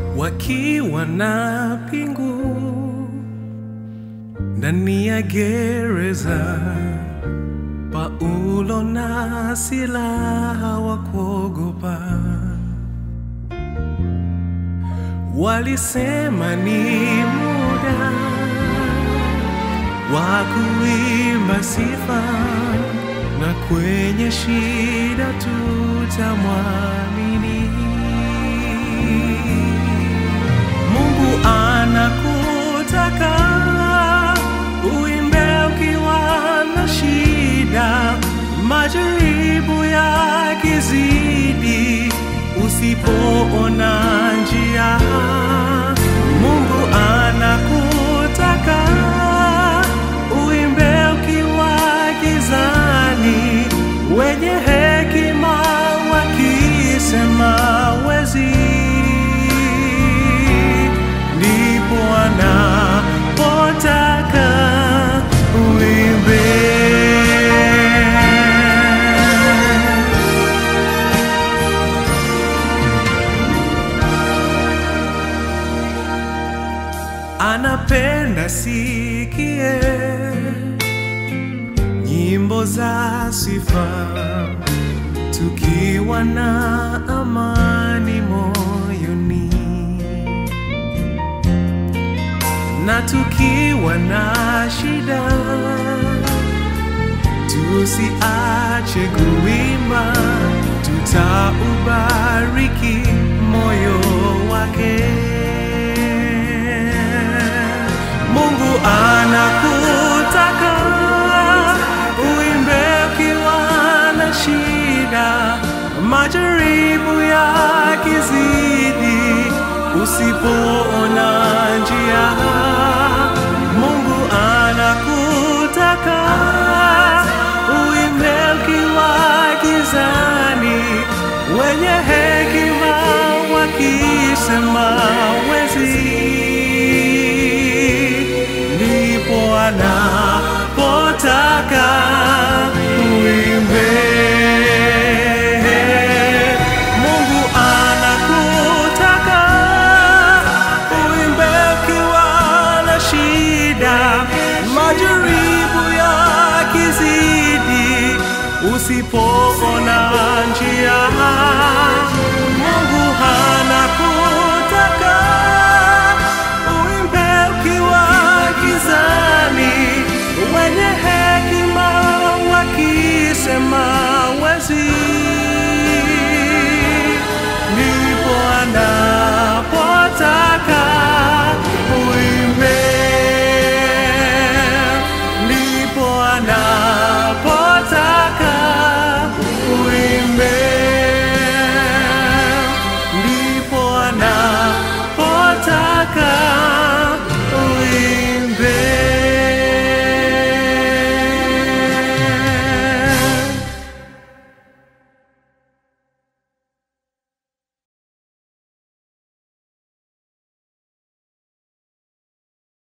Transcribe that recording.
wakiwa na pingu ndani ya gereza. Paulo na Sila hawakuogopa, walisema ni muda wa kuimba sifa, na kwenye shida tutamwamini. Mungu anakutaka uimbe ukiwa na shida, majaribu yakizidi, usipoona njia. Mungu anakutaka uimbe ukiwa gizani, wenye hekima wakisema wezi ndipo anapotaka uimbe. Anapenda sikie nyimbo za sifa tukiwa na amani moyoni na tukiwa na shida, tusiache kuimba, tutaubariki moyo wake. Mungu anakutaka uimbe ukiwa na shida, majaribu yakizidi, usipoona njia. Mungu anakutaka uimbe ukiwa gizani, wenye hekima wakisema wezi ndipo anapotaka uimbe. Mungu anakutaka uimbe ukiwa na shida, majaribu yakizidi, usipoona njia